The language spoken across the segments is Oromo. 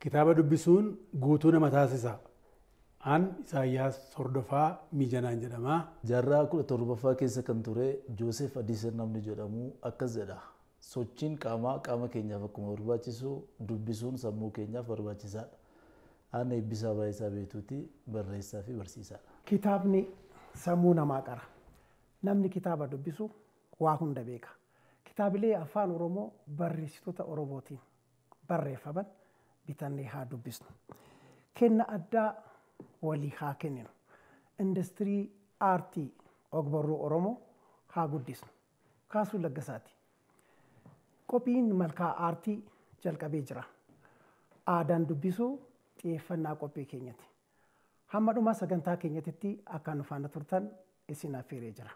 Kitaaba dubbisuun guutuu nama taasisa. An Isaayyaas Hordofaa Mijanaan jedhama. Jaarraa kudha torbaffaa keessa kan ture Joosef Adiiser namni jedhamu akkas jedha. Sochiin qaamaa qaama keenyaaf akkuma barbaachisu dubbisuun sammuu keenyaaf barbaachisaadha. Aanna eebbisaa baay'isaa beekuuti barreessaa fi barsiisaadha. Kitaabni sammuu namaa qara. Namni kitaaba dubbisu waa hunda beeka. Kitaabilee afaan Oromoo barreessitoota Oromootiin barreeffaman bitannee haa dubbisnu. Kenna addaa walii haa kenninu. Industirii aartii ogbarruu Oromoo haa guddisnu. Kaasuu Laggasaati. Qophiin malkaa aartii jalqabee jira. Aadaan dubbisuu xiyyeeffannaa qophii keenyati. Hamma dhuma sagantaa keenyatitti akka nu faana turtan isin affeeree jira.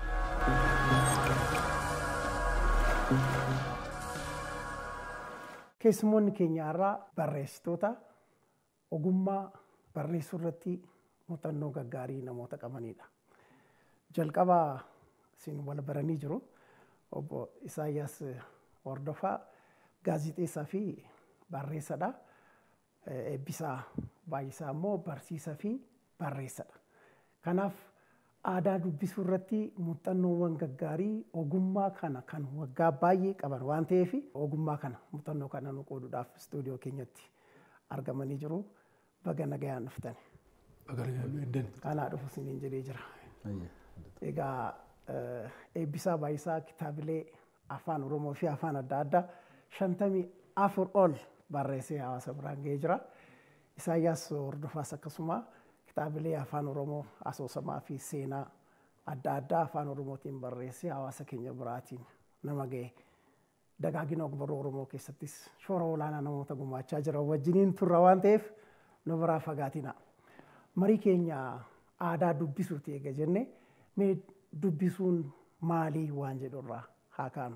Keessumoonni keenya irraa barreessitoota ogummaa barreessuu irratti muuxannoo gaggaarii namoota qabanidha. Jalqaba isin wal baranii jiru obbo Isaayyaas Hordofaa gaazixeessaa fi barreessadha. Eebbisaa baay'isaa immoo barsiisaa fi barreessadha. Kanaaf aadaa dubbisuu irratti muuxannoowwan gaggaarii ogummaa kana kan waggaa baay'ee qaban waan ta'eef ogummaa kana muuxannoo kana nu qooduudhaaf istuudiyoo keenyatti argamanii jiru. Baga nagayaan dhuftan. Kanaa dhufu isiniin jedhee jira. Egaa eebbisaa baay'isaa kitaabilee afaan Oromoo fi afaan adda addaa shantamii afur ol barreessee hawaasa biraan ga'ee jira. Isaayyaas hordofaas akkasuma kitaabilee afaan Oromoo asoosamaa fi seenaa adda addaa afaan Oromootiin barreessee hawaasa keenya biraatiin nama ga'e. Dagaagina ogbarruu Oromoo keessattis shoora olaanaa namoota gumaachaa jiran wajjiniin turra waan ta'eef nu biraa fagaatina. Marii keenya aadaa dubbisuuti eega jenne mee dubbisuun maalii waan jedhurraa haa kaanu.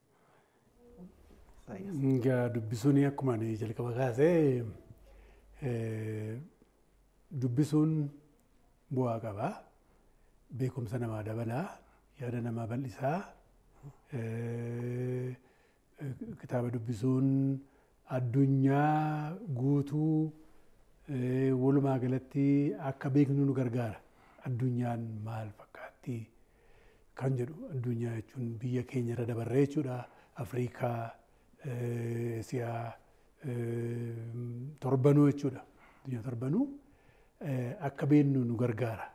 Egaa dubbisuun akkuma ani jalqaba kaasee dubbisuun bu'aa qaba. Beekumsa namaa dabalaa, yaada namaa bal'isaa. Kitaaba dubbisuun addunyaa guutuu walumaa galatti akka beeknu nu gargaara. Addunyaan maal fakkaatti kan jedhu addunyaa jechuun biyya keenya irra dabarree jechuudha. Afrikaa, Esiyaa, torbanuu jechuudha. Addunyaa torbanuu akka beeknu nu gargaara.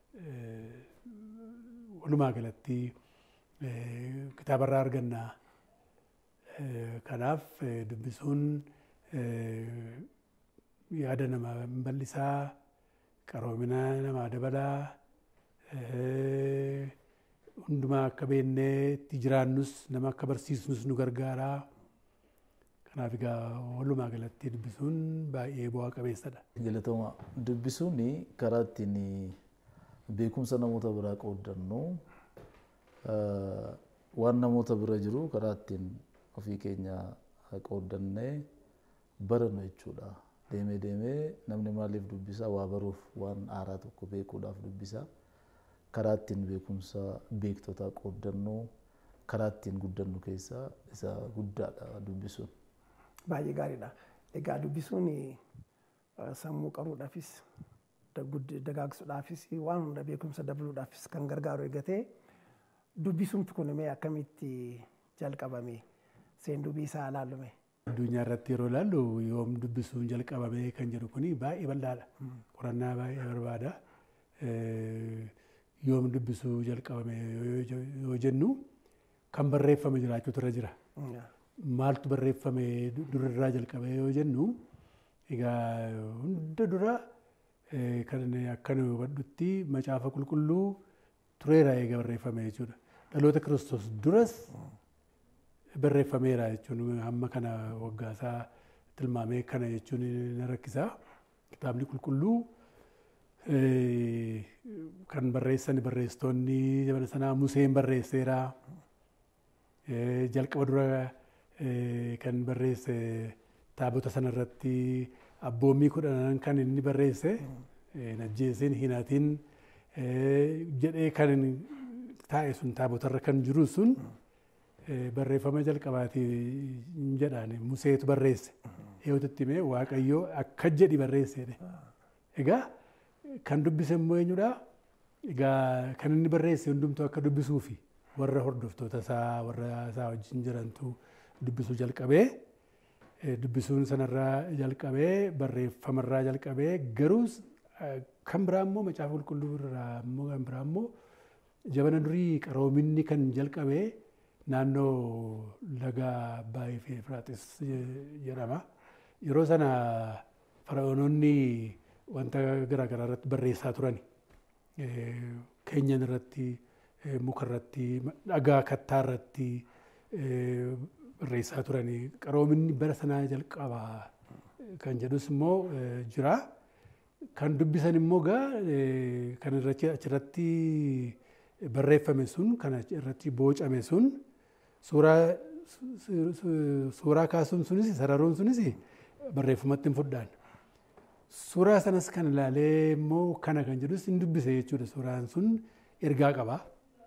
Walumaa galatti kitaabarraa argannaa. Kanaaf dubbisuun yaada namaa bal'isaa, qaroomina namaa dabalaa, hundumaa akka beeknee itti jiraannus nama akka barsiisnus nu gargaaraa. Kanaaf egaa walumaa galatti dubbisuun baay'ee bu'aa qabeessadha. Galatooma dubbisuun karaa ittiin beekumsa namoota biraa qooddannu waan namoota bira jiru karaa ittiin ofii keenya qooddannee barannu jechuudha. Deemee deemee namni maaliif dubbisa waa baruuf waan haaraa tokko beekuudhaaf dubbisa. Karaa ittiin beekumsa beektotaa qooddannu karaa ittiin guddannu keessaa isa guddaadha dubbisuun. Baay'ee gaariidha. Egaa dubbisuun sammuu qaruudhaafis dagaagsuudhaafis waan hunda beekumsa dabaluudhaafis kan gargaaru eegatee dubbisuun kun mee akkamitti jalqabame seen dubbii isaa ilaallume. Addunyaa irratti yeroo ilaallu yoom dubbisuun jalqabame kan jedhu kuni baay'ee bal'aadha. Qorannaa baay'ee barbaada. Yoom dubbisuu jalqabame yoo jennu kan barreeffame jiraachuutu irra jira. Maaltu barreeffame durarraa jalqabe yoo jennu egaa hunda dura kan akka nu hubadhutti macaafa qulqulluu tureera eega barreeffame jechuudha. Dhaloota kiristoos duras barreeffameera jechuun hamma kana waggaasaa tilmaamee kana jechuun na rakkisa. Kitaabni qulqulluu kan barreessan barreessitoonni zamana sanaa Museen barreesseera. Jalqaba dura kan barreesse taabota sanarratti abboommii kudhanan kan inni barreesse najjeesin hinatiin jedhee kan taa'e sun taabotarra kan jiru sun barreeffama jalqabaati jedhaan Museetu barreesse. Eewwatutti himee Waaqayyoo akka jedhi barreessedhe. Egaa kan dubbise immoo eenyudha? Egaa kan inni barreesse hundumtuu akka dubbisuufi warra hordoftoota isaa warra isaa wajjin jirantu dubbisuu jalqabee dubbisuun sanarraa jalqabee barreeffamarraa jalqabee garuu kan biraa immoo macaafa qulqulluu irraa immoo kan biraa immoo jabana durii qaroominni kan jalqabee naannoo laga Abbaayii fi Efraaxis jedhama. Yeroo sana fara'oononni wanta garaagaraa irratti barreessaa turani. Keenyan irratti, muka irratti, dhagaa kattaa irratti barreessaa turani. Qaroominni bara sanaa jalqabaa kan jedhus immoo jira. Kan dubbisan immoo gaa kan achirratti barreeffame sun kan irratti boocame sun suuraa suuraa kaasuun sunis sararuun sunis barreeffamatti hin fudhaan. Suuraa sanas kan ilaalee immoo kana kan jedhus hin dubbise jechuudha. Suuraan sun ergaa qaba.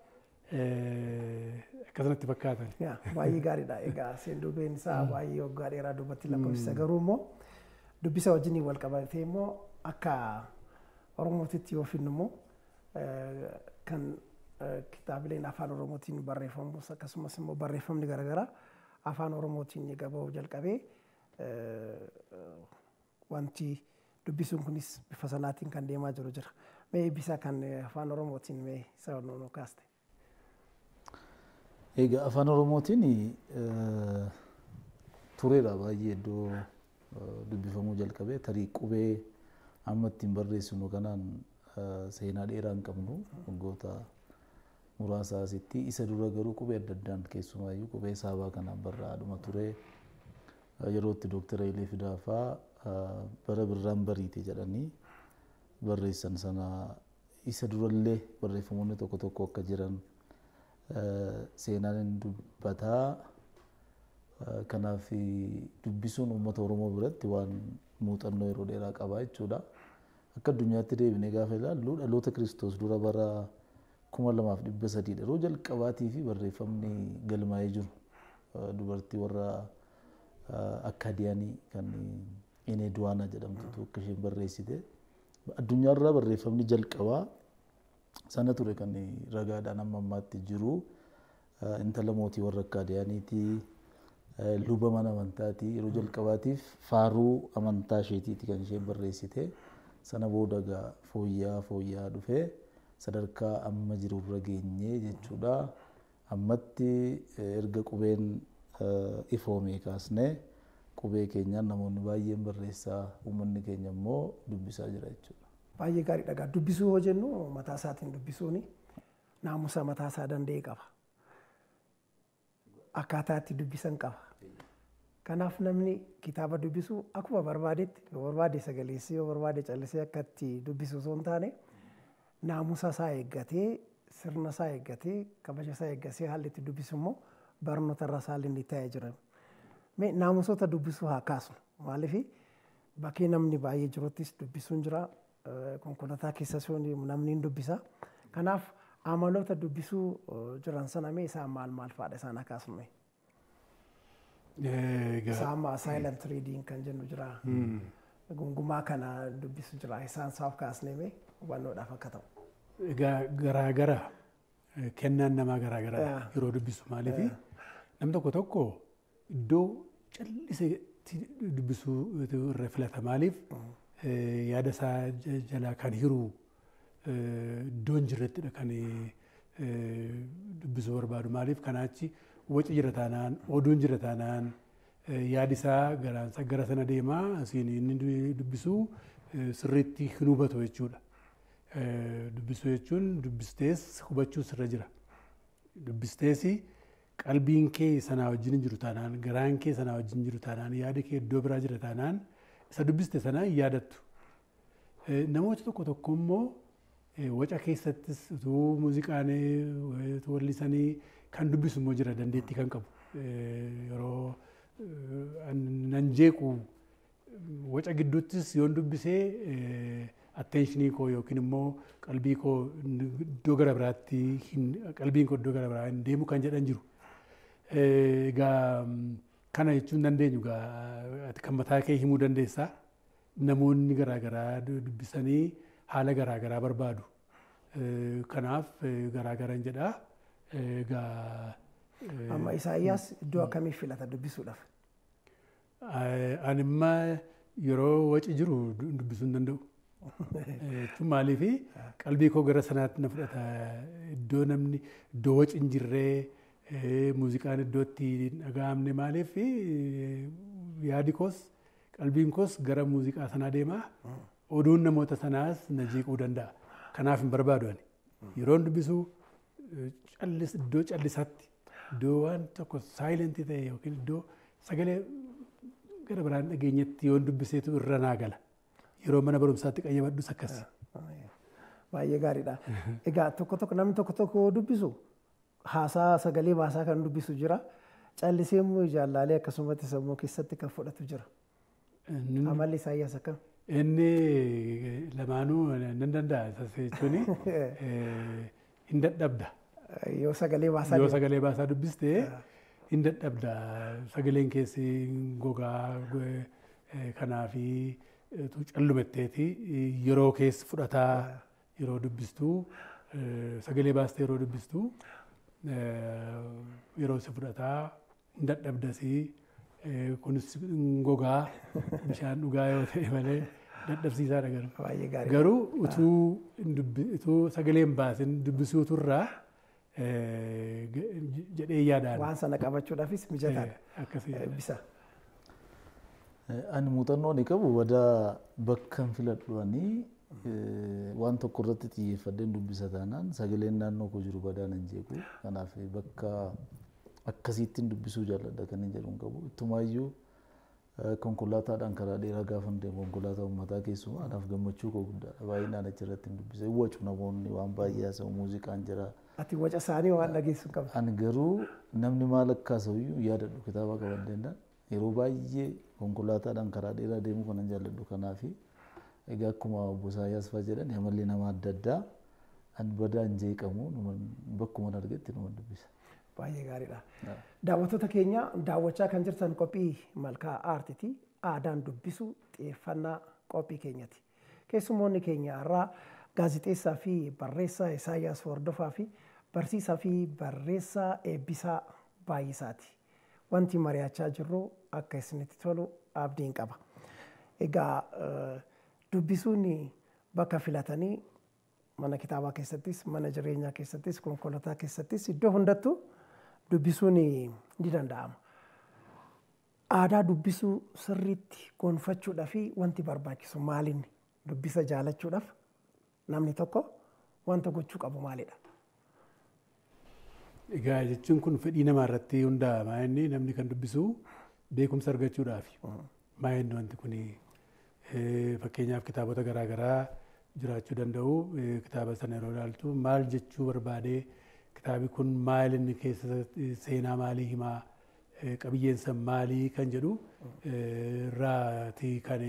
Akkasumatti fakkaatan. Baay'ee gaariidha. Egaa seenduubeen isaa baay'ee waggaa dheeraa duubatti lakkoofsisa garuu immoo dubbisa wajjin wal qabatee immoo akka Oromootitti yoo finnu immoo kan kitaabileen afaan Oromootiin barreeffamus akkasumas immoo barreeffamni garaagaraa afaan Oromootiin gabaa'uu jalqabee wanti dubbisuun kunis bifa sanaatiin kan deemaa jiru jira. Mee eebbisaa kan afaan Oromootiin mee isa nu kaaste? Egaa afaan Oromootiin tureedha baay'ee iddoo dubbifamuu jalqabee tarii qubee amma ittiin barreessinu kanaan seenaa dheeraa hin qabnu waggoota muraasa asitti isa dura garuu qubee adda addaan keessumaayyuu qubee saabaa kanaan barraa'adhuma ture yeroo itti dooktara Ilee Fidaafaa bara birraan bariite jedhanii barreessan sana isa durallee barreeffamoonni tokko tokko akka jiran seenaan hin dubbataa kanaaf dubbisuun uummata Oromoo biratti waan muuxannoo yeroo dheeraa qabaa jechuudha. Akka addunyaatti deebinee gaafa ilaallu dhaloota Kiristoos dura bara kuma lamaaf dhibba sadiidha. Yeroo jalqabaatii fi barreeffamni galmaa'ee jiru dubartii warra akkaadiyaanii kan Inee Duwaana jedhamtutu akka isheen barreessite. Addunyaarraa barreeffamni jalqabaa sana ture kan ragaadhaan amma ammaatti jiru intala mootii warra akkaadiyaaniitii luba mana amantaati yeroo jalqabaatiif faaruu amantaa isheetiiti kan isheen barreessite sana booda gaa fooyya'aa fooyya'aa dhufee sadarkaa amma jirurra geenyee jechuudha. Ammatti erga qubeen ifoomee kaasnee qubee keenyaan namoonni baay'een barreessaa uummanni keenya immoo dubbisaa jira jechuudha. Baay'ee gaariidha. Egaa dubbisuu yoo jennu mataa isaatiin dubbisuun naamusa mataa isaa danda'e qaba. Akkaataa itti dubbisan qaba. Kanaaf namni kitaaba dubbisu akkuma barbaadetti yoo barbaade sagaleessee yoo barbaade callisee akka itti dubbisu osoo hin taane naamusa isaa eeggatee sirna isaa eeggatee kabaja isaa eeggatee haalli itti dubbisu immoo barnoota irra isaa inni taa'ee jiran. Mee naamusoota dubbisuu haa kaasnu maaliif bakkee namni baay'ee jiruttis dubbisuun jira konkolaataa keessas namni hin dubbisa. Kanaaf amaloota dubbisuu jiran sana mee isaan maal maal fa'aadha isaan haa kaasnu. Isaan maa silent reading kan jennu jira. Gungumaa kana dubbisu jira isaan isaaf kaasnee mee hubannoodhaaf akka ta'u. Egaa garaagara kennaan namaa garaagara yeroo dubbisu maaliif nam tokko tokko iddoo calliseetti dubbisuu irra filata maaliif yaada isaa jalaa kan hiru iddoon jirrettidha kan dubbisuu barbaadu maaliif kanaachi waci jira taanaan oduun jira taanaan yaadi isaa garaansa gara sana deemaa asiin inni dubbisuu sirriitti hin hubatu jechuudha. Dubbisuu jechuun dubbistees hubachuu sirra jira. Dubbistees qalbiin kee sanaa wajjin hin jiru taanaan garaan kee sanaa wajjin jiru taanaan yaadi kee iddoo biraa jira taanaan isa dubbiste sanaa hin yaadattu. Namoota tokko tokko immoo waca keessattis utuu muuziqaan wallisanii kan dubbisu immoo jira dandeettii kan qabu. Yeroo nan jeequ waca gidduuttis yoon dubbisee attenshinii koo yookiin immoo qalbii koo iddoo gara biraatti qalbiin koo iddoo gara biraa hin deemu kan jedhan jiru. Egaa kana jechuun dandeenyu egaa kan mataa kee himuu dandeessaa. Namoonni garaagaraa dubbisanii haala garaagaraa barbaadu. Kanaaf garaagaran jedhaa. Egaa. Amma Isaayyaas iddoo akkamii filata dubbisuudhaaf? Ani immoo yeroo waci jiru dubbisuu hin danda'u. Jechuun maaliif qalbii koo gara sanaatti na fudhata. Iddoo namni iddoo waci hin jirree muuziqaan iddootti hin dhaga'amne maaliif yaadi koos qalbiin koos gara muuziqaa sanaa deemaa oduun namoota sanaas na jeequu danda'a. Kanaaf hin barbaadu ani. Yeroon dubbisu callis iddoo callisaatti iddoo waan tokko saayilentii ta'e yookiin iddoo sagalee gara biraan dhageenyetti yoon dubbiseetu irra naa gala. Yeroo mana barumsaatti qayyabadhus akkasi. Baay'ee gaariidha. Egaa tokko tokko namni tokko tokko dubbisu haasaa sagalee baasaa kan dubbisu jira. Callisee immoo jaallaalee akkasumatti sammuu keessatti kan fudhatu jira. Amalli Isaayyaas akkam? Inni lamaanuu nan danda'a jechuun hin dadhabda. Yoo sagalee baasaa Yoo sagalee baasaa dubbistee hin dadhabda. Sagaleen keessi gogaa kanaafi callumetteeti yeroo keessa fudhataa yeroo dubbistuu sagalee baastee yeroo dubbistuu yeroo si fudhataa hin dadhabdasii kunis gogaa bishaan dhugaa yoo ta'e malee dadhabsiisaadha garuu. Baay'ee gaarii. Garuu utuu utuu sagalee hin baasin dubbisuuturraa jedhee yaadaan. Waan sana qabachuudhaafis mijataadha. Akkasii. Bisa. Ani muuxannoo ni qabu wadaa bakka hin filadhuanii waan tokko irratti xiyyeeffadheen dubbisa taanaan sagaleen naannoo koo jiru badaa nan jeequ. Kanaaf bakka akkasiittiin dubbisuu jaalladha kan hin jedhu hin qabu. Ittumaayyuu konkolaataadhaan karaa dheeraa gaafa hin deemu konkolaataa uummataa keessumaa anaaf gammachuu koo guddaadha. Baay'inaan achirratti hin dubbise. Wacu namoonni waan baay'ee haasa'u muuziqaan jira. Ati waca isaanii waan dhageessu qabda. Ani garuu namni maal akka haasa'uyyuu yaadadhu kitaaba qabaddeendaan yeroo baay'ee konkolaataadhaan karaa dheeraa deemuu kanan jaalladhu kanaafi egaa akkuma obbo Isaayyaas fa'aa jedhan amalli nama adda addaa an badaa hin jeeqamu bakkuma argetti nama dubbisa. Baay'ee gaariidha. Daawwattoota keenya daawwachaa kan jirtan qophii malkaa aartiiti. Aadaan dubbisuu xiyyeeffannaa qophii keenyati. Keessumoonni keenya irraa gaazixeessaa fi barreessaa Isaayyaas Hordofaa fi barsiisaa fi barreessaa eebbisaa baay'isaati. Wanti mari'achaa jirru akka isinitti tolu abdiin qaba. Egaa dubbisuun bakka filatanii mana kitaabaa keessattis, mana jireenyaa keessattis, konkolaataa keessattis iddoo hundattuu dubbisuun ni danda'ama. Aadaa dubbisuu sirriitti gonfachuudhaa fi wanti barbaachisu maalinni dubbisa jaalachuudhaaf namni tokko wanta gochuu qabu maalidha? Egaa jechuun kun fedhii namaa irratti hundaa'a. Maayinni namni kan dubbisu beekumsa argachuudhaafi. Maayinni wanti kun fakkeenyaaf kitaabota garaagaraa jiraachuu danda'u. Kitaaba sana yeroo ilaaltu maal jechuu barbaadee kitaabi kun maal inni keessa seenaa maalii himaa qabiyyeensa maalii kan jedhu irraati kan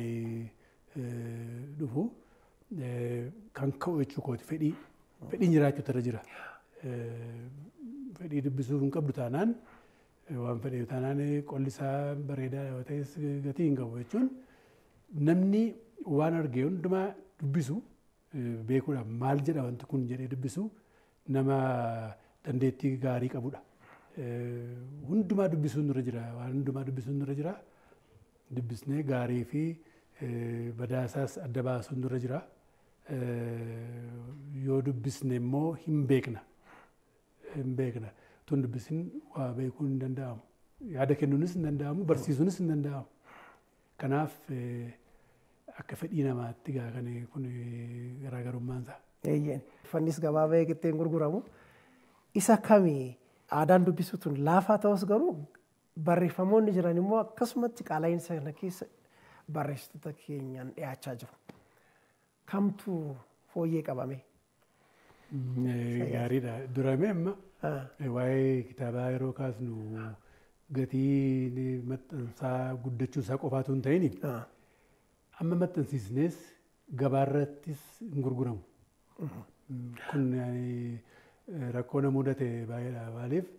dhufu kan ka'u jechuu kooti fedhii fedhiin jiraachuutu irra jira. Fedhii dubbisuu hin qabdu taanaan waan fedhe taanaan qolli isaa bareedaa yoo ta'es gatii hin qabu jechuun namni waan arge hundumaa dubbisu beekuudhaaf maal jedha wanti kun jedhee dubbisu nama dandeettii gaarii qabudha. Hundumaa dubbisuun nurra jira waan hundumaa dubbisuun nurra jira dubbisnee gaarii fi badaasaas adda baasuun nurra jira. Yoo dubbisne immoo hin beekna. Hin beekna. Tun dubbisin waa beekuu hin danda'amu. Yaada kennuunis hin danda'amu barsiisuunis hin danda'amu. Kanaaf akka fedhii namaatti gaa kan kun garaagarummaan isaa. Eeyyeen. Fannis gabaabaa eegattee hin gurguramu. Isa kamii aadaan dubbisuu tun laafaa ta'us garuu barreeffamoonni jiran immoo akkasumatti qaala'insa sana keessa barreessitoota keenyaan dhiyaachaa jiru. Kamtu fooyyee qabame? Gaariidha. Duramee amma waa'ee kitaabaa yeroo kaasnu gatii maxxansaa guddachuu isaa qofaatu hin ta'in amma maxxansiisnees gabaarrattis hin gurguramu. Kun rakkoo na mudate baay'eedha. Maaliif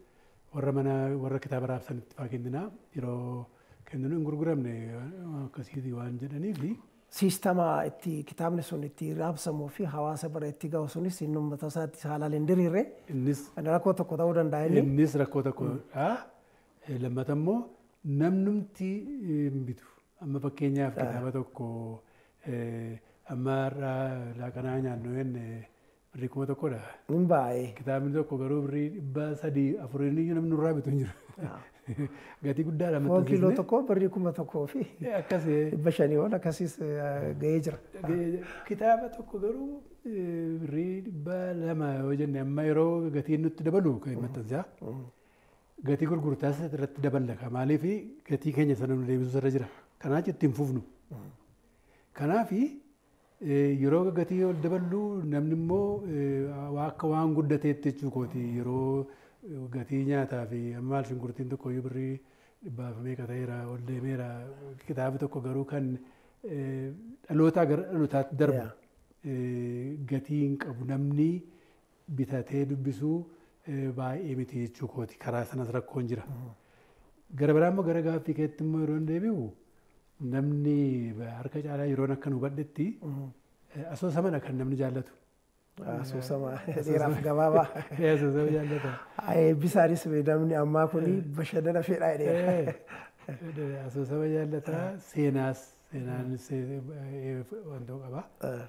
warra mana warra kitaaba raabsanitti faa kenninaa yeroo kenninu hin gurguramne akkasiiti waan jedhaniifi. Siistama itti kitaabni sun itti raabsamuu fi hawaasa bira itti ga'u sunis inni uummata isaatti haalaan hin diriirre Innis rakkoo tokko ta'uu danda'a inni. innis rakkoo tokkodha. Lammata immoo namnumti hin bitu. Amma fakkeenyaaf kitaaba tokko amma irraa laaqanaa nyaannu jenne birrii kuma tokkodha. Hin baay'ee. Kitaabni tokko garuu birrii dhibba sadii afuriin iyyuu namni nurraa bitu hin jiru. Gatii guddaadha Foon kiiloo tokko birrii kuma tokkoo fi Akkas dhibba shanii ol akkasiis ga'ee jira. kitaaba tokko garuu birrii dhibba lama yoo jenne amma yeroo gatiin nutti dabalu kan maxxansaa. Gatii gurgurtaas irratti daballaka. Maaliif gatii keenya sana nu deebisuu irra jira. Kanaaf ittiin fufnu. Kanaaf yeroo gatii ol daballu namni immoo akka waan guddateetti jechuu kooti yeroo gatii nyaataa fi amma shunkurtiin tokko iyyuu birrii dhibbaaf meeqa ta'eera ol deemeera kitaabni tokko garuu kan dhalootaa gara dhalootaatti darbu gatii hin qabu namni bitatee dubbisuu baay'ee miti jechuu kooti karaa sanas rakkoon jira. Gara biraa immoo gara gaaffii keetti immoo yeroo deebi'u namni harka caalaa yeroon akka nu hubadhetti asoosamadha kan namni jaallatu. Asoosama dheeraaf gabaabaa. Asoosama jaallata. Eebbisaanis namni ammaa kun bashannana fedhaa jedhee. Asoosama jaallata seenaas seenaanis wanta qaba.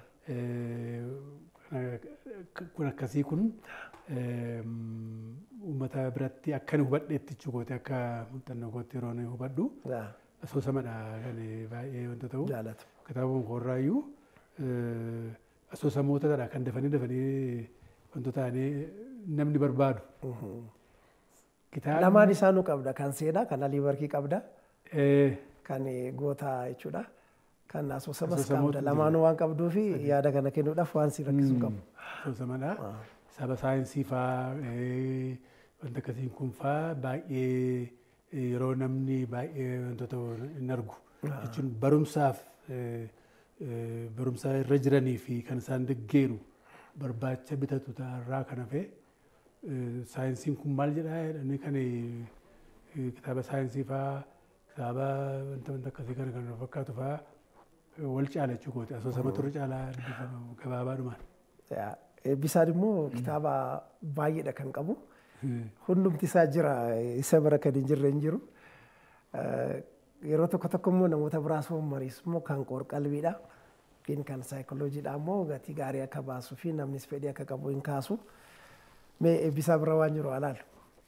Kun akkasii kun uummata biratti akka nu hubadheetti jechuukooti akka muuxannoo kootti yeroo nu hubadhu. Asoosamadha kan baay'ee wanta ta'u. Jaalatu. Kitaabuma koorraayyuu asoosamootadha kan dafanii dafanii wantoota ta'anii namni barbaadu. Lamaan isaanuu qabda kan seenaa kan alii barkii qabda Eh, kan gootaa jechuudha. Kan asoosamas Asoosamoota qabda lamaanuu waan qabduu fi yaada kana kennuudhaaf waan si rakkisuu qabu. asoosamadha. Saba saayinsii faa eh, wanta akkasiin kun faa baay'ee eh, yeroo namni baay'ee wantoota hin argu jechuun barumsaaf eh, eh, barumsa irra jiranii fi kan isaan deeggeru barbaacha bitatu irraa kan hafe eh, saayinsiin kun maal jedhaa jedhanii kan eh, kitaaba saayinsii faa kitaaba wanta wanta akkasii kana kan fakkaatu faa eh, wal caala jechuukooti asoosama turre caalaa dubbifama gabaabaadhumaan. Eebbisaan immoo kitaaba baay'eedha kan qabu. Hundumti isaa jira isa bira kan hin jirre hin jiru. Yeroo tokko tokko immoo namoota biraa soomariis immoo kan qoor-qalbiidha. Yookiin kan saayikoloojiidha immoo gatii gaarii akka baasuu fi namnis fedhii akka qabu hin kaasu. Mee eebbisaa bira waan jiru alaalu.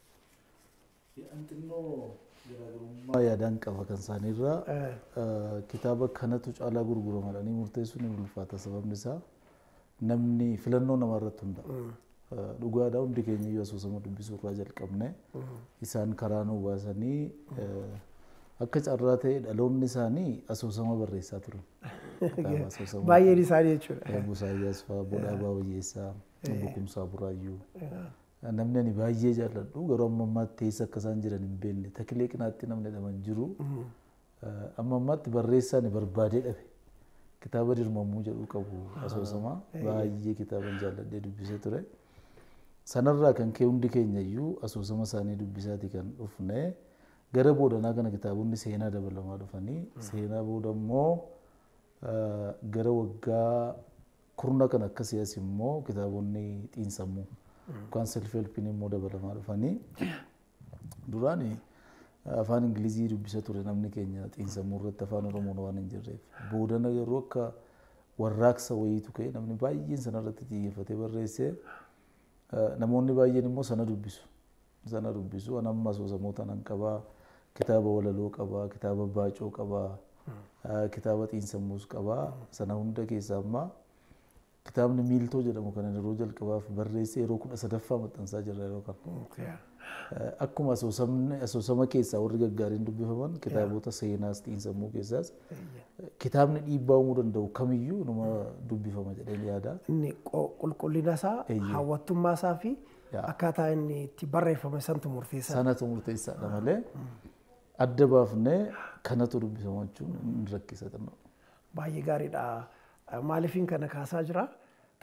Xinnoo garaagarummaa yaadaan qaba kan isaaniirraa kitaaba kanatu caalaa gurguramadhanii murteessuun ni ulfaata sababni isaa namni filannoo namaa irratti hunda'a. Dhugaadhaa hundi keenya iyyuu asoosama dubbisuu irraa jalqabne isaan karaa nu baasanii akka carraa ta'e dhaloonni isaanii asoosama barreessaa turan. Kitaaba asoosama Baay'een isaanii jechuudha. Busaayyaas fa'aa, Bodhaa Baawayyeessaa, Bokumsaa Buraayyuu. Namni ani baay'ee jaalladhu garuu amma ammaatti eessa akka isaan jiran hin beekne takilee qinaatti namni dhaman jiru. Amma ammaatti barreessaan barbaadee dhabe. Kitaaba dirmamuu jedhu qabu asoosama baay'ee kitaaban jaalladhee dubbisee ture. Sanarraa kan ka'e hundi keenya iyyuu asoosama isaanii dubbisaati kan dhufne gara boodanaa kana kitaabonni seenaa dabalamaa dhufanii seenaa booda immoo gara waggaa kurna kan akkasii as immoo kitaabonni xiinsammuu yookaan self helpiin immoo dabalamaa dhufanii duraan afaan ingilizii dubbisa ture namni keenya xiinsammuu irratti afaan oromoon waan hin jirreef boodana garuu akka warraaqsa wayiitu ka'e namni baay'een sana irratti xiyyeeffatee barreessee namoonni baay'een immoo sana dubbisu sana dubbisu an amma asoosamoota nan qabaa kitaaba walaloo qabaa kitaaba baacoo qabaa kitaaba xiinsammuus qabaa sana hunda keessaa ammaa kitaabni miiltoo jedhamu kan yeroo jalqabaaf barreessee yeroo kudha sadaffaa maxxansaa jirra yeroo kan. Akkuma asoosama keessaa warri gaggaariin dubbifaman kitaabota seenaas xiinsammuu keessaas kitaabni dhiibbaa uumuu danda'u kamiyyuu nama dubbifama jedhee yaada. Inni qulqullina isaa, hawwattummaa isaa fi akkaataa inni itti barreeffame santu murteessaa. Sanatu murteessaadha malee adda baafnee kanatu dubbifama jechuun hin rakkisa xinnoo. Baay'ee gaariidha. Maaliifin kana kaasaa jira?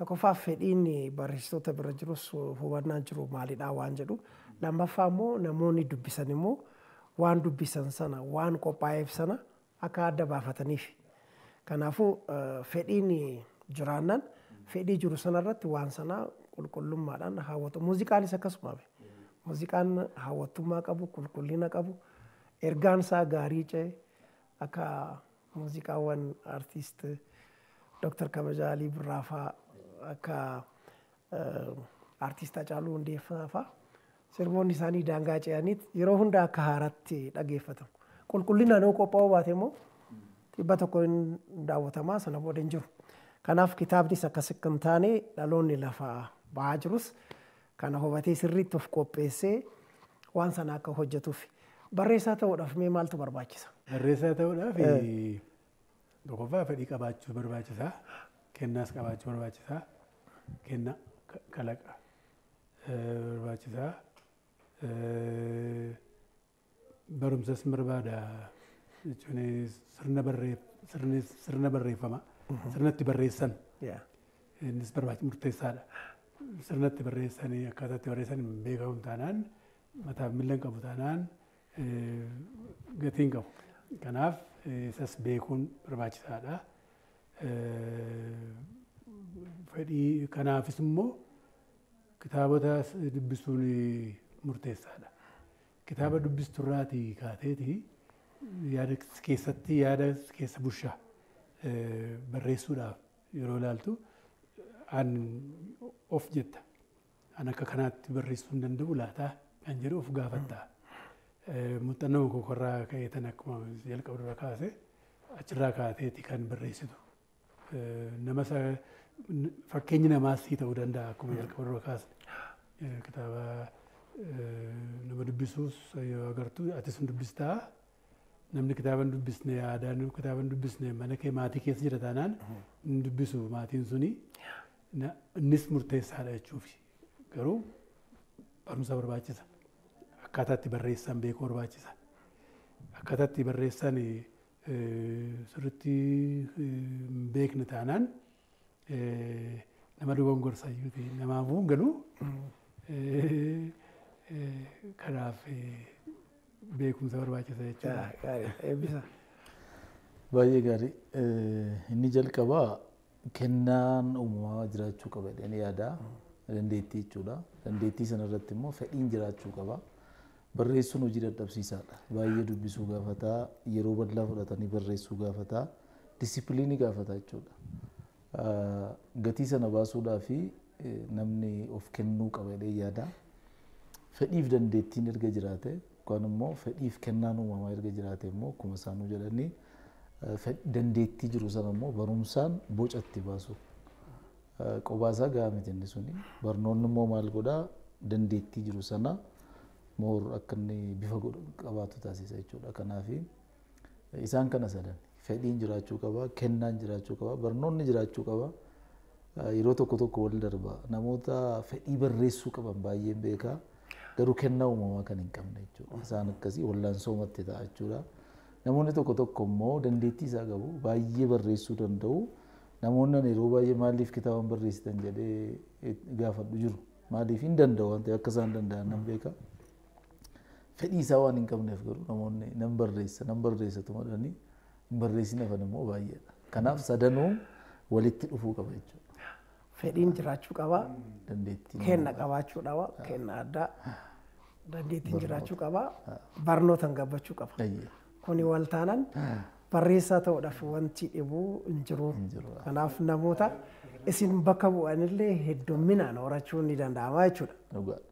Tokkoffaa fedhiin barreessitoota bira jirus hubannaan jiru maalidhaa waan jedhu. Lammaffaa immoo namoonni dubbisan immoo waan dubbisan sana waan qophaa'eef sana akka adda baafataniif. Kanaafuu fedhiin jiraannan fedhii jiru sanarratti waan sana qulqullummaadhaan hawwatu. Muuziqaanis akkasuma. Muuziqaan hawwattummaa qabu, qulqullina qabu, ergaan isaa gaarii ce'e akka muuziqaawwan artiist Dr. Kabajaa Alii Birraa fa'aa akka artiist Hacaaluu Hundeessaa fa'aa sirboonni isaanii daangaa ce'aniit yeroo hunda akka haaraatti dhageeffatamu. Qulqullinaan yoo qophaa'uu baate immoo dhibba tokko hin daawwatamaa sana booda hin jiru. Kanaaf kitaabnis akkas akka hin taane dhaloonni lafaa ba'aa jirus kana hubatee sirriitti of qopheessee waan sana akka hojjetuuf. Barreessaa ta'uudhaaf mee maaltu barbaachisa? Barreessaa ta'uudhaaf tokkoffaa fedhii qabaachuu barbaachisaa. Kennaas qabaachuu barbaachisaa. Kenna kalaqa barbaachisaa. Barumsas barbaada jechuun sirna barreeffama. Sirnatti barreessan. Innis barbaachisaa murteessaadha. Sirnatti barreessanii akkaataa itti barreessan beekamu taanaan mataaf miila hin qabu taanaan gatii hin qabu. Kanaaf isas beekuun barbaachisaadha. Fedhii kanaafis immoo kitaabota dubbisuun murteessaadha. Kitaaba dubbisturraatii kaateeti yaada keessatti yaada keessa bushaa barreessuudhaaf yeroo ilaaltu an of jetta. An akka kanaatti barreessuu hin danda'u laataa kan jedhu of gaafattaa. Muuxannoo kokorraa ka'ee tan akkuma jalqaba kaase achirraa kaateeti kan barreessitu. Nama fakkeenyi namaas sii ta'uu danda'a akkuma jalqaba kaasne. Kitaaba nama dubbisuus yoo agartu atis hin dubbistaa. Namni kitaaba hin dubbisne aadaan kitaaba hin dubbisne mana kee maatii keessa jira taanaan hin dubbisu maatiin suni. Innis murteessaadha jechuufi. Garuu barumsa barbaachisa. akkaataa itti barreessan beekuu barbaachisa. Akkaataa itti barreessan sirriitti hin beekne taanaan nama dogongorsa namaafuu hin galu. Kanaaf beekumsa barbaachisa jechuudha. Baay'ee gaarii. Inni jalqabaa kennaan uumamaa jiraachuu qaba jedhanii yaada. Dandeettii jechuudha. Dandeettii sanarratti immoo fedhiin jiraachuu qaba. barreessuun hojii dadhabsiisaadha. Baay'ee dubbisuu gaafataa, yeroo bal'aa fudhatanii barreessuu gaafataa, disipiliinii gaafataa jechuudha. Gatii sana baasuudhaaf namni of kennuu qaba jedhee yaada. Fedhiif dandeettiin erga jiraate yookaan immoo fedhiif kennaan uumamaa erga jiraate immoo akkuma isaanuu jedhanii dandeettii jiru sana immoo barumsaan boca itti baasu. Qobaasaa gahaa miti inni suni. Barnoonni immoo maal godhaa dandeettii jiru sana moor akka inni bifa qabaatu taasisa jechuudha. Kanaaf isaan kana sadan fedhiin jiraachuu qaba, kennaan jiraachuu qaba, barnoonni jiraachuu qaba. Yeroo tokko tokko wal darba namoota fedhii barreessuu qaban baay'een beekaa garuu kennaa uumamaa kan hin qabne jechuudha. Isaan akkasii wallaansoomatti ta'a jechuudha. Namoonni tokko tokko immoo dandeettii isaa qabu baay'ee barreessuu danda'u. Namoonni yeroo baay'ee maaliif kitaaba barreessitan jedhee gaafadhu jiru. Maaliif hin danda'u waan ta'eef akka isaan danda'an nan beekaa. fedhii isaa waan hin qabneef garuu namoonni nan barreessa nan barreessatu madanii hin barreessine hafan immoo baay'eedha. Kanaaf sadanuu walitti dhufuu qaba jechuudha. Fedhiin jiraachuu qaba. Dandeettiin. Kenna qabaachuu qaba. Kenna addaa. Dandeettiin jiraachuu qaba. Barnootaan gabbachuu qaba. Kuni wal taanaan barreessaa ta'uudhaaf wanti dhibuu hin jiru. Kanaaf namoota isin bakka bu'anillee heddumminaan horachuun ni danda'ama jechuudha. Dhugaadha.